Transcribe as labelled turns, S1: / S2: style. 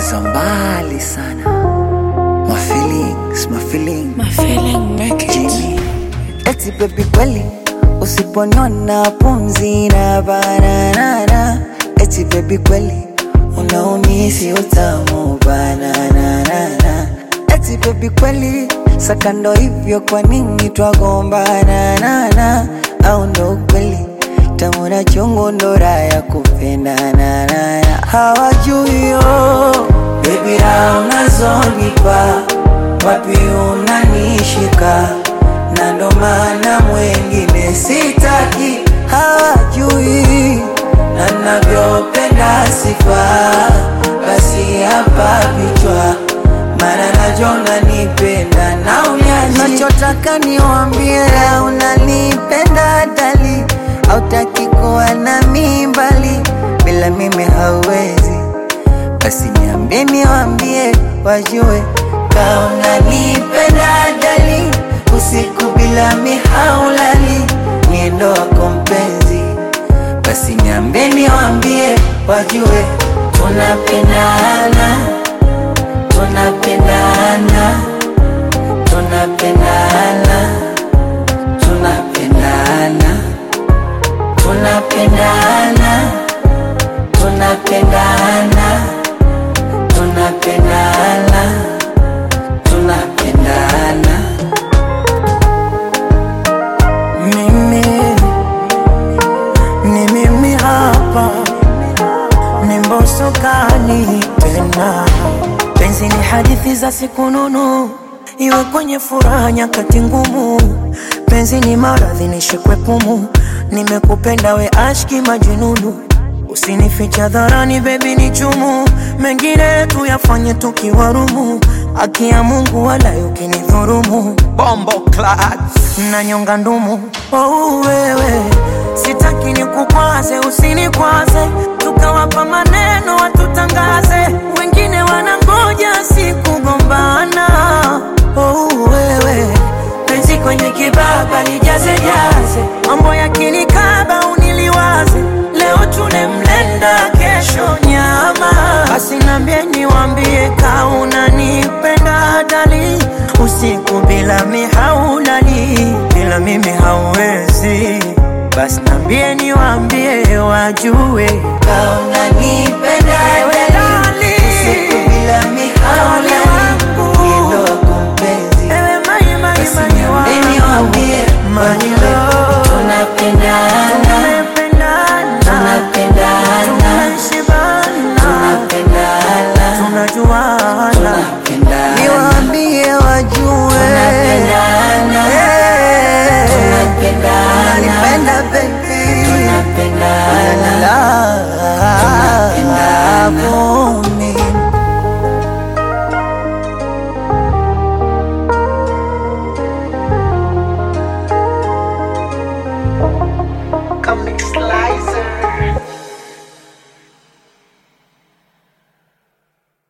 S1: za mbali sana. My feelings, my feelings.
S2: My feeling make it.
S1: Jimmy. Eti baby kweli usiponona pumzi na bananana. Eti baby kweli unaumisi utamu bananana. Eti baby kweli sakando hivyo kwa nini twagombana nana? Au ndo ukweli tamu na chungu ndo raha ya kupendana nana. Hawajui yo baby raha unazonipa wapi unanishika na ndo maana mwengine sitaki, hawajui na navyopenda sifa, basi hapa vichwa, maana najua unanipenda na unyaji, nachotaka niwambie unanipenda dali, hautaki kuwa nami mbali, bila mimi hauwezi basi niambie niwambie wajue kama unanipenda dali usiku bila mihaulali niendo wako mpenzi basi niambie niwambie wajue tunapendana tunapendana tunapendana tunapendana tunapendana tunapendana tunapendana tunapendana mimi ni mimi hapa ni mbosokani tena penzi ni hadithi za siku nunu iwe kwenye furaha nyakati ngumu penzi ni maradhi nishikwe pumu nimekupenda we ashki majununu Usinificha dharani baby ni chumu, mengine tuyafanye tukiwarumu. Haki ya Mungu wala ukinidhurumu, bombo clad na nyonga ndumu. Oh, wewe sitaki nikukwaze, usinikwaze, tukawapa maneno watutangaze, wengine wanangoja sikugombana. Oh, wewe penzi kwenye kibaba lijaze jaze, mambo yakinikaba uniliwaze, leo tune mlenda, kesho nyama. Basi nambie niwambie, ka unanipenda dali, usiku bila mihaulali, bila mimi hauwezi. Basi nambie niwambie, wajue ka unanipenda